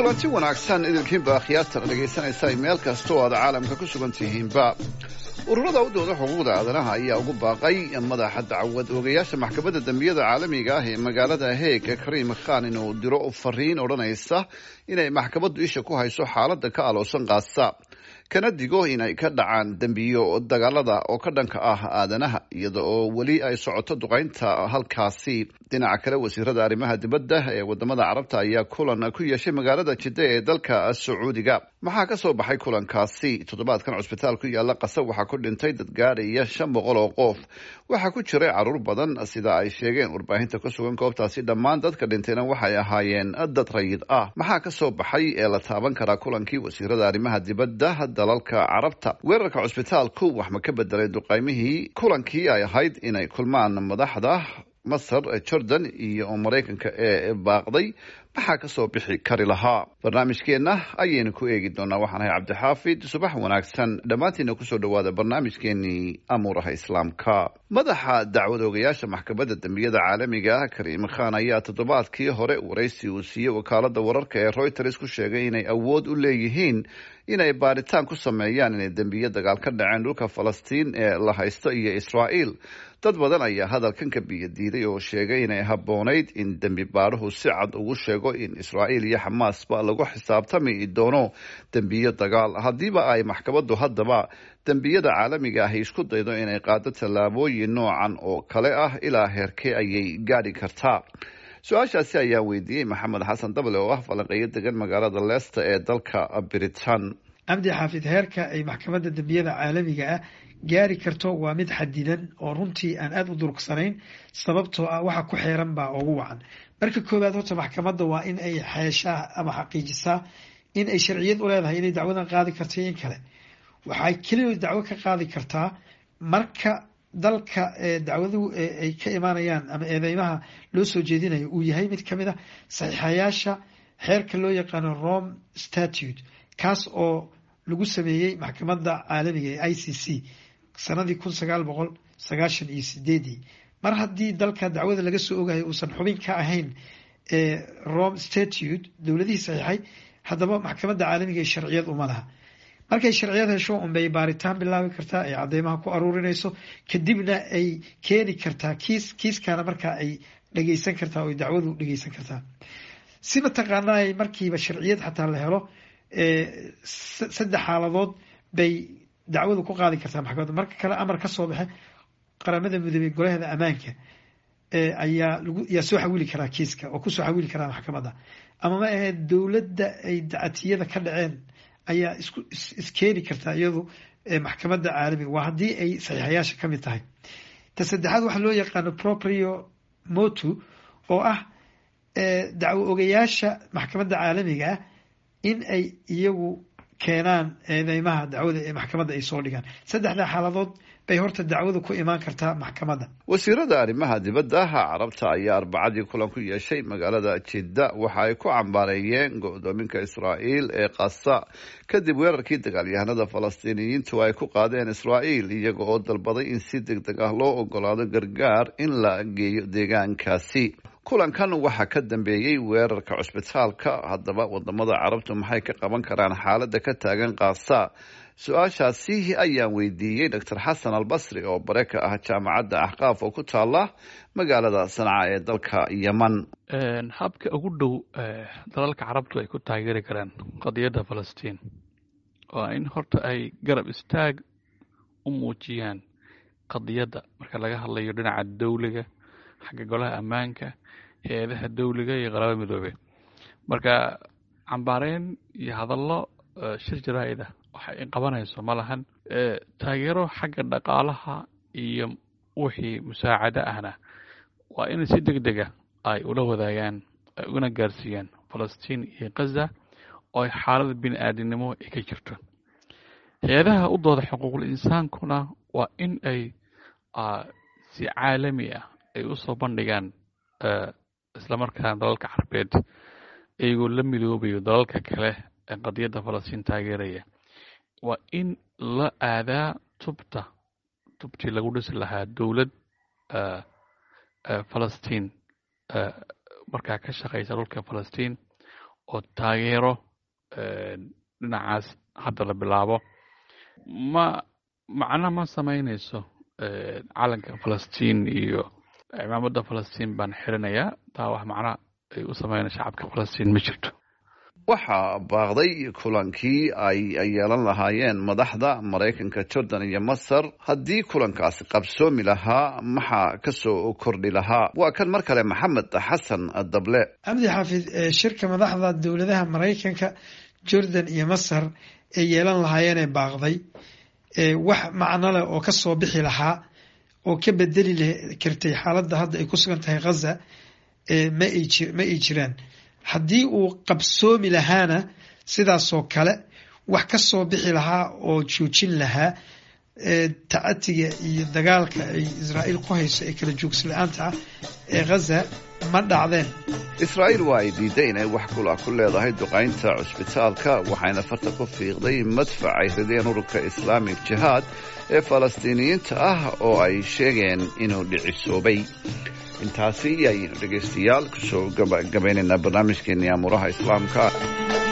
kulanti wanaagsan idilkiinba akhyaartan dhegaysanaysa meel kasta oo aad caalamka ku sugan tihiinba ururada u dooda xuquuqda aadanaha ayaa ugu baaqay madaxa dacwad oogayaasha maxkamadda dembiyada caalamiga ah ee magaalada heeg kariim khan inuu diro fariin odhanaysa inay maxkamaddu isha ku hayso xaaladda ka aloosan qaasa kana digo inay ka dhacaan dembiyo dagaalada oo ka dhanka ah aadanaha iyada oo weli ay socoto duqaynta halkaasi dhinaca kale wasiirada arrimaha dibadda ee wadamada carabta ayaa kulan ku yeeshay magaalada jidda ee dalka sacuudiga maxaa ka soo baxay kulankaasi toddobaadkan cusbitaal ku yaala qasa waxaa ku dhintay dad gaadhaya shan boqol oo qof waxaa ku jiray caruur badan sida ay sheegeen warbaahinta ku sugan goobtaasi dhammaan dadka dhintayna waxay ahaayeen dad rayid ah maxaa ka soo baxay ee la taaban karaa kulankii wasiirada arrimaha dibadda dalalka carabta weerarka cusbitaalku wax ma ka bedelay duqaymihii kulankii ay ahayd inay kulmaan madaxda masar jordan iyo maraykanka ee baaqday maxaa ka soo bixi kari lahaa barnaamijkeenna ayaynu ku eegi doonaa waxaan ahay cabdixaafid subax wanaagsan dhammaantiina kusoo dhawaada barnaamijkeenii amuuraha islaamka madaxa dacwad oogayaasha maxkamadda dembiyada caalamiga ah kariim khan ayaa toddobaadkii hore waraysi uu siiyey wakaalada wararka ee reuters ku sheegay inay awood u leeyihiin inay baaritaan ku sameeyaan inay dembiyo dagaal ka dhaceen dhulka falastiin ee la haysto iyo israa'iil dad badan ayaa hadalkan ka biyo diiday oo sheegay inay habboonayd in dembi baaruhu si cad ugu sheego in israa'iil iyo xamaasba lagu xisaabtami doono dembiyo dagaal haddiiba ay maxkamaddu haddaba dembiyada caalamiga ahi isku daydo inay qaado tallaabooyin noocan oo kale ah ilaa heerkee ayay gaadhi kartaa su-aashaasi ayaa weydiiyey maxamed xasan dable oo ah falanqeeyo degan magaalada leicester ee dalka britain cabdi xaafid heerka ay maxkamadda dembiyada caalamiga ah gaari karto waa mid xadidan oo runtii aan aada u durgsanayn sababtoo ah waxa ku xeeran baa ugu wacan marka koowaad horta maxkamadda waa in ay xeeshaa ama xaqiijisaa in ay sharciyad u leedahay inay dacwadan qaadi karto in kale waxay keliya dacwo ka qaadi kartaa marka dalka dacwaduhu ay ka imaanayaan ama eedeymaha loo soo jeedinayo uu yahay mid kamid a saxiixayaasha xeerka loo yaqaano rome statute kaas oo lagu sameeyey maxkamadda caalamiga ee i c c sanadii kun sagaal boqol sagaashan iyo sideedii mar haddii dalka dacwada laga soo ogayo uusan xubin ka ahayn rome statute dowladihii saxiixay haddaba maxkamadda caalamiga ee sharciyad uma laha markay sharciyad hesho unbay baaritaan bilaabi kartaa ay cadeymaha ku aruurinayso kadibna ay keeni kartaa kiis kiiskana markaa ay dhegeysan kartaa oo dacwadu dhegeysan kartaa si mataqaanaa markiiba sharciyad xataa la helo saddex xaaladood bay dacwadu ku qaadi kartaa maxkamadda marka kale amar ka soo baxe qaramada midoobey golaheeda ammaanka ayaa lagu yaa soo xawili karaa kiiska oo kusoo xawili karaa maxkamadda ama ma ahayd dowladda ay dacatiyada ka dhaceen ayaa isku iskeeni kartaa iyadu maxkamadda caalamiga waa haddii ay saxiixayaasha ka mid tahay ta saddexaad waxaa loo yaqaano proprio motu oo ah dacwo ogayaasha maxkamadda caalamiga ah in ay iyagu keenaan eedeymaha dacwada ee maxkamadda ay soo dhigaan saddexdaa xaaladood bay horta dacwadu ku imaan kartaa maxkamadda wasiirada arrimaha dibadda carabta ayaa arbacadii kulan ku yeeshay magaalada jidda waxa ay ku cambaareeyeen go-doominka israa'iil ee qasa kadib weerarkii dagaalyahanada falastiiniyiintu ay ku qaadeen israa'iil iyaga oo dalbaday in si deg deg ah loo ogolaado gargaar in la geeyo deegaankaasi kulankan waxaa ka dambeeyey weerarka cusbitaalka haddaba wadamada carabtu maxay ka qaban karaan xaaladda ka taagan kaasa su-aashaasi ayaan weydiiyey doctor xasan albasri oo bare ka ah jaamacadda axqaaf oo ku taala magaalada sanca ee dalka yeman habka ugu dhow dalalka carabtu ay ku taageeri karaan qadiyadda falastiin waa in horta ay garab istaag u muujiyaan qadiyadda marka laga hadlayo dhinaca dawliga xagga golaha ammaanka hay-adaha dawliga iyo qalaba midoobe marka cambaareyn iyo hadallo shir jaraa-id ah waxa ay qabanayso ma lahan taageero xagga dhaqaalaha iyo wixii musaacado ahna waa in si deg dega ay ula wadaagaan ay una gaarsiiyaan falastiin iyo gaza oo ay xaalada bini aadinimo ay ka jirto hay-adaha u dooda xuquuqul insaankuna waa in ay si caalami ah ay usoo bandhigaan islamarkaana dalalka carbeed iyagoo la midoobayo dalalka kale ee qadiyadda falastiin taageeraya waa in la aadaa tubta tubtii lagu dhisi lahaa dowlad falastiin markaa ka shaqeysa dhulka falastiin oo taageero dhinacaas hadda la bilaabo ma macna ma samaynayso calanka falastiin iyo cimaamada falastiin baan xirinayaa taa wax macna ay u sameynaya shacabka falastiin ma jirto waxaa baaqday kulankii ay yeelan lahaayeen madaxda maraykanka jordan iyo masar haddii kulankaasi qabsoomi lahaa maxaa kasoo kordhi lahaa waa kan mar kale maxamed xasan dable cabdi xaafid shirka madaxda dowladaha maraykanka jordan iyo masar ee yeelan lahaayeenee baaqday wax macno leh oo kasoo bixi lahaa oo ka bedeli kartay xaaladda hadda ay ku sugan tahay ghaza ma ay jiraan haddii uu qabsoomi lahaana sidaasoo kale wax ka soo bixi lahaa oo joojin lahaa tacatiga iyo dagaalka ay israa'iil ku hayso ee kala joogsi la-aanta ah ee ghaza ma dhacdeen israa'iil waa ay diiday inay wax kula ku leedahay duqaynta cusbitaalka waxayna farta ku fiiqday madfac ay rideen ururka islaamic jihaad ee falastiiniyiinta ah oo ay sheegeen inuu dhicisoobay intaasi ayaynu dhegaystayaal kusoo gabaynaynaa barnaamijkeennii amuuraha islaamka